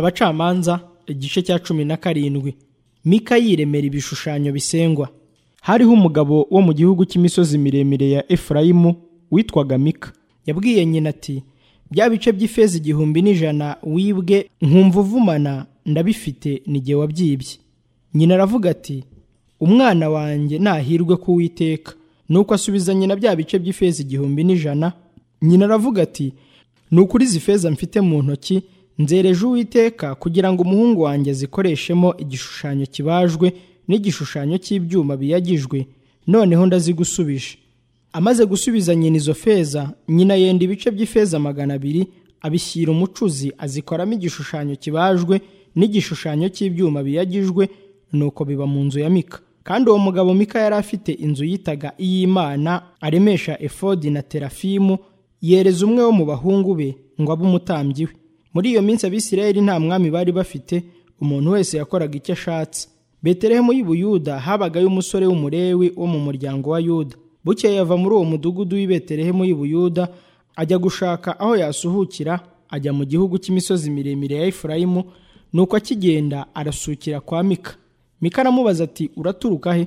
abacamanza igice cya cumi na karindwi mika yiremera ibishushanyo bisengwa hariho umugabo wo mu gihugu cy'imisozi miremire ya efurayimu witwaga mika yabwiye nyina ati bya bice by'ifeza igihumbi n'ijana wibwe nkumva uvumana ndabifite n'igihe wabyibye nyina aravuga ati umwana wanjye nahirwe kuwiteka nuko asubiza nyina bya bice by'ifeza igihumbi n'ijana nyina aravuga ati ni ukuri izi feza mfite mu ntoki nzereje uwiteka kugira ngo umuhungu wanjye azikoreshemo igishushanyo kibajwe n'igishushanyo cy'ibyuma biyagijwe noneho ndazigusubije amaze gusubiza nyina izo feza nyina yenda ibice by'ifeza magana abiri abishyira umucuzi azikoramo igishushanyo kibajwe n'igishushanyo cy'ibyuma biyagijwe nuko biba mu nzu ya mika kandi uwo mugabo mika yari afite inzu yitaga iy'imana aremesha efodi na terafimu yereza umwe wo mu bahungu be ngo abe umutambyi we muri iyo minsi abisirayeli nta mwami bari bafite umuntu wese yakoraga icyo ashatse betelehemu y'i buyuda habagayo umusore w'umurewi wo mu muryango wa yuda bukeye yava muri uwo mudugudu w'i betelehemu y'i buyuda ajya gushaka aho yasuhukira ajya mu gihugu cy'imisozi miremire ya efurayimu nuko akigenda arasukira kwa mika mika aramubaza ati uraturuka he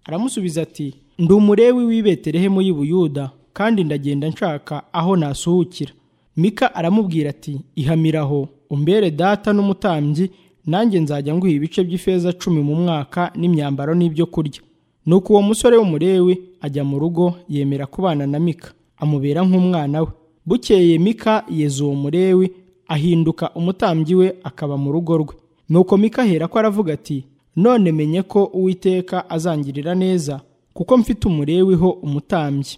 aramusubiza ati ndi umurewi w'i betelehemu y'i buyuda kandi ndagenda nshaka aho nasuhukira mika aramubwira ati ihamiraho umbere data n'umutambyi nanjye nzajya nguha ibice by'ifeza cumi mu mwaka n'imyambaro n'ibyo kurya nuko uwo musore w'umurewe ajya mu rugo yemera kubana na mika amubera nk'umwana we bukeye mika yeza uwo murewe ahinduka umutambyi we akaba mu rugo rwe nuko mika ahera ko aravuga ati none menye ko uwiteka azangirira neza kuko mfite umurewiho umutambyi